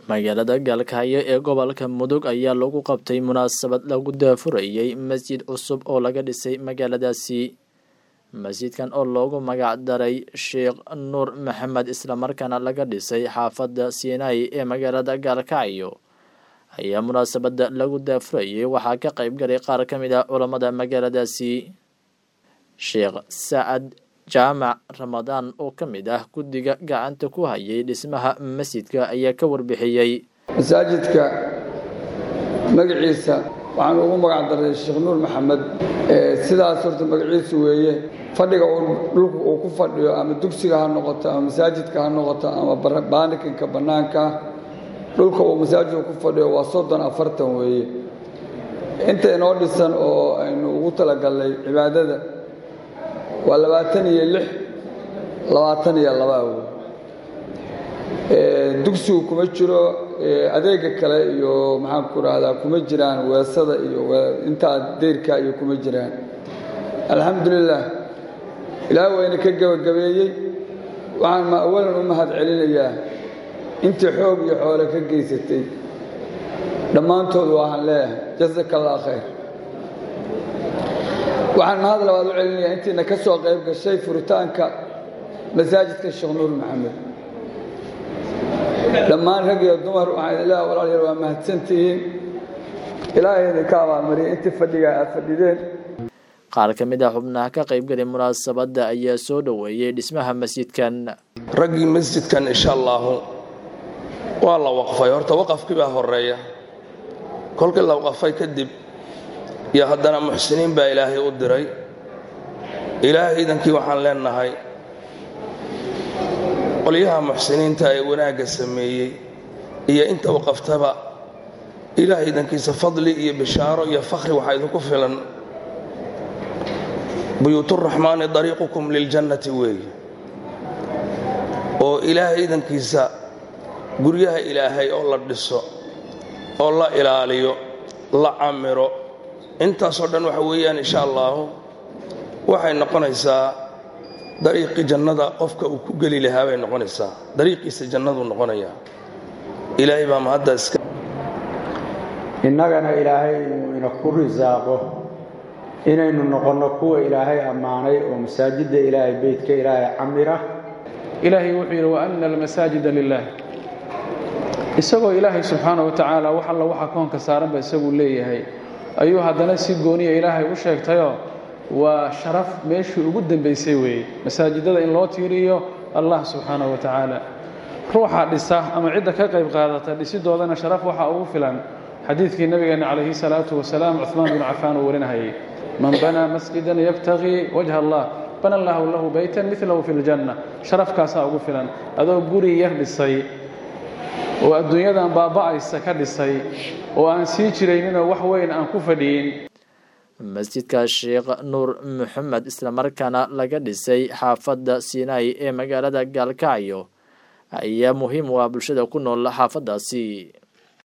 magaalada gaalkacyo ee gobolka mudug ayaa lagu qabtay munaasabad lagu daafurayey masjid cusub oo laga dhisay magaaladaasi masjidkan oo loogu magac daray sheekh nuur maxamed islamarkaana laga dhisay xaafadda siinay ee magaalada gaalkacyo ayaa munaasabada lagu daafurayey waxaa ka qayb galay qaar ka mid ah culammada magaaladaasi sheekh sacad jaamac ramadaan oo ka mid ah guddiga gacanta ku hayay dhismaha masjidka ayaa ka warbixiyey masaajidka magaciisa waxaan ugu magac daray sheekh nuur maxamed sidaas horta magaciisu weeye fadhiga dhulka uu ku fadhiyo ama dugsiga ha noqoto ama masaajidka ha noqoto ama baanikinka bannaanka dhulka uu masaajidku ku fadhiyo waa soddon afartan weeye inta inoo dhisan oo aynu ugu talagalnay cibaadada waa labaatan iyo lix labaatan iyo labaa wey dugsigu kuma jiro adeega kale iyo maxaanku rahdaa kuma jiraan weesada iyo intaa deyrka iyo kuma jiraan alxamdulilah ilaah wayna ka gebagabeeyey waxaan ma awalan u mahad celinayaa intii xoog iyo xoole ka geysatay dhammaantood waxaan leeyahay jasaka allah khayr waxaan mahad labaad u celinayaa intiina ka soo qayb gashay furitaanka masaajidka sheekh nuur maxamed dhammaan rag iyo dumar waxaan idin leeha walaalyaal waa mahadsantihiin ilaahay idinka abaalmariyay intii fadhiga aad fadhideen qaar ka mid ah xubnaha ka qaybgalay munaasabadda ayaa soo dhoweeyey dhismaha masjidkan raggii masjidkan insha allaahu waa la waqfay horta waqafkii baa horeeya kolkii la waqafay kadib iyo haddana muxsiniin baa ilaahay u diray ilaahay idankii waxaan leenahay qolyaha muxsiniinta ee wanaagga sameeyey iyo inta waqaftaba ilaahay idankiisa fadli iyo bishaaro iyo fakhri waxaa idinku filan buyuuturaxmaani dariiqukum liljannati weeye oo ilaahay idankiisa guryaha ilaahay oo la dhiso oo la ilaaliyo la camiro intaasoo dhan waxa weeyaan insha allaahu waxay noqonaysaa dariiqii jannada qofka uu ku geli lahaa bay noqonaysaa dariiqiisa jannaduu noqonayaa ilaahay baa mahadda iska innagana ilaahay inuu ina ku risaaqo inaynu noqonno kuwa ilaahay ammaanay oo masaajidda ilaahay beydka ilaahay camira ilaahay wuxuu yidhi wa anna almasaajida lilah isagoo ilaahay subxaana wa tacaala wax alla waxa koonka saaranba isaguu leeyahay ayuu haddana si gooniya ilaahay u sheegtayoo waa sharaf meeshii ugu dambaysay weeye masaajidada in loo tiiriyo allah subxaana wa tacaala ruuxa dhisa ama cidda ka qayb qaadata dhisidoodana sharaf waxaa ugu filan xadiidkii nabigeenna calayhi salaatu wasalaam cuhmaan binu cafaan uu warinahayay man banaa masjidan yabtagii wajha allah bana allahu lahu baytan milahu fi ljanna sharafkaasaa ugu filan adoo guri yar dhisay oo adduunyadan baaba'aysa ka dhisay oo aan sii jirayninoo wax weyn aan ku fadhiyin masjidka sheekh nuur maxamed islamarkaana laga dhisay xaafadda siinay ee magaalada gaalkacyo ayaa muhiim u ah bulshada ku nool xaafaddaasi